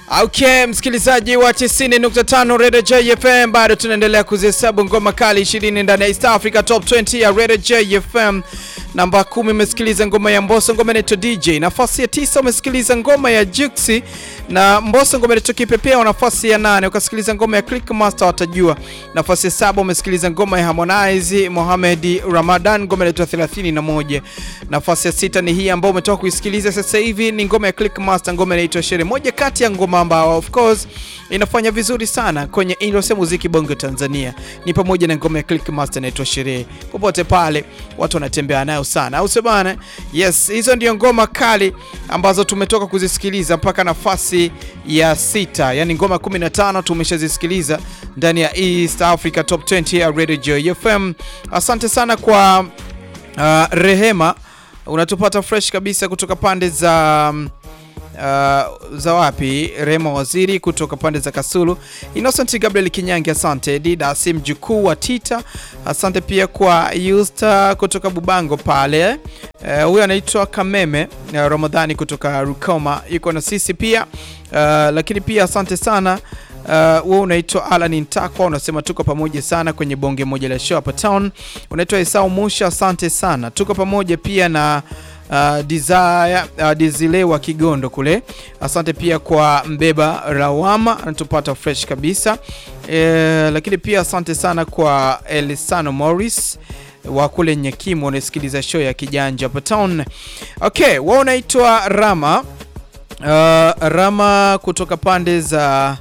Okay, msikilizaji wa 90.5 Radio JFM, bado tunaendelea kuzihesabu ngoma kali 20 ndani ya East Africa Top 20 ya Radio JFM. Namba 10 umesikiliza ngoma ya Mbosso, ngoma inaitwa DJ. Nafasi ya tisa umesikiliza ngoma ya Juxi na Mbosso, ngoma inaitwa Kipepeo. Nafasi ya nane ukasikiliza ngoma ya Click Master watajua. Nafasi ya saba umesikiliza ngoma ya Harmonize Mohamed Ramadan, ngoma inaitwa 31. Nafasi ya sita ni hii ambayo umetoka kuisikiliza sasa hivi, ni ngoma ya Click Master, ngoma inaitwa Sherehe, moja kati ya ngoma ambao of course inafanya vizuri sana kwenye industry ya muziki bongo Tanzania, ni pamoja na ngoma ya Click Master inaitwa Sherehe. Popote pale watu wanatembea nayo sana, au sio bana? Yes, hizo ndio ngoma kali ambazo tumetoka kuzisikiliza mpaka nafasi ya sita, yani ngoma 15 tumeshazisikiliza ndani ya East Africa Top 20 ya Radio Joy FM. Asante sana kwa uh, Rehema, unatupata fresh kabisa kutoka pande za um, Uh, za wapi? Rema Waziri kutoka pande za Kasulu. Innocent Gabriel Kinyangi, asante. Didasi mjukuu wa Tita, asante pia kwa Yusta kutoka Bubango pale. Huyu uh, anaitwa Kameme uh, Ramadhani kutoka Rukoma yuko na sisi pia uh, lakini pia asante sana wewe uh, unaitwa Alan Ntakwa unasema tuko pamoja sana kwenye bonge moja la show hapa town. Unaitwa Esau Musha, asante sana, tuko pamoja pia na Uh, Desire uh, Dizile wa Kigondo kule, asante pia kwa Mbeba Rawama anatupata fresh kabisa e, lakini pia asante sana kwa Elisano Morris wa kule Nyakimu unasikiliza show ya Kijanja hapa town. Okay, wao unaitwa Rama uh, Rama kutoka pande za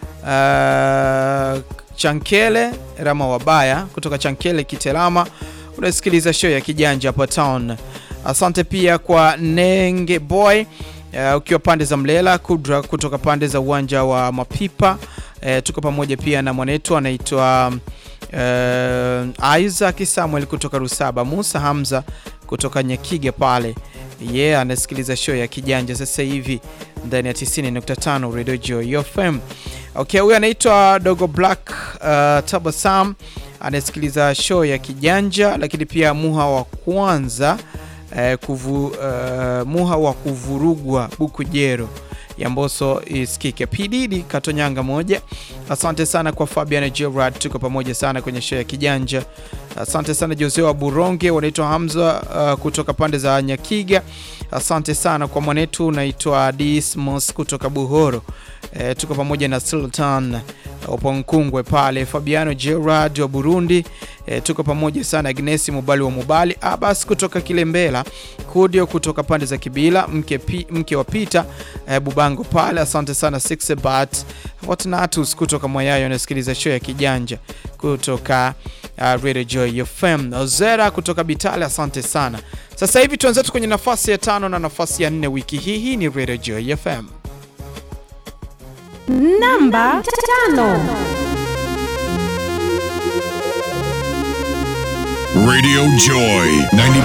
uh, Chankele Rama Wabaya kutoka Chankele Kitelama unasikiliza show ya Kijanja hapa town. Asante pia kwa Nenge Boy uh, ukiwa pande za Mlela, Kudra kutoka pande za uwanja wa Mapipa. Uh, tuko pamoja pia na mwanetu anaitwa uh, Isaac Samuel kutoka Rusaba, Musa Hamza kutoka Nyakiga pale ye yeah, anasikiliza show ya Kijanja sasa hivi ndani ya 90.5 Radio Joy FM. Okay, huyu anaitwa Dogo Black uh, Tabasam anasikiliza show ya Kijanja, lakini pia Muha wa kwanza Uh, kuvu, uh, muha wa kuvurugwa Bukujero ya Mbosso isikike. PDD Katonyanga moja. Asante sana kwa Fabian Gerard, tuko pamoja sana kwenye show ya Kijanja. Asante sana Jose wa Buronge, wanaitwa Hamza uh, kutoka pande za Nyakiga. Asante sana kwa mwanetu unaitwa Dismos kutoka Buhoro. Uh, tuko pamoja na Sultan Oponkungwe pale, Fabiano Gerard wa Burundi. E, tuko pamoja sana. Agnesi Mubali wa Mubali, Abbas kutoka Kilembela, Kudio kutoka pande za Kibila, mke, pi, mke wa Pita e, Bubango pale. Asante sana Sixbat Watnatus kutoka Mwayayo, anasikiliza show ya Kijanja kutoka uh, Radio Joy FM. Ozera kutoka Bitale, asante sana. Sasa hivi tuanzetu kwenye nafasi ya tano na nafasi ya nne wiki hii. Hii ni Radio Joy FM namba tano. Radio Joy 90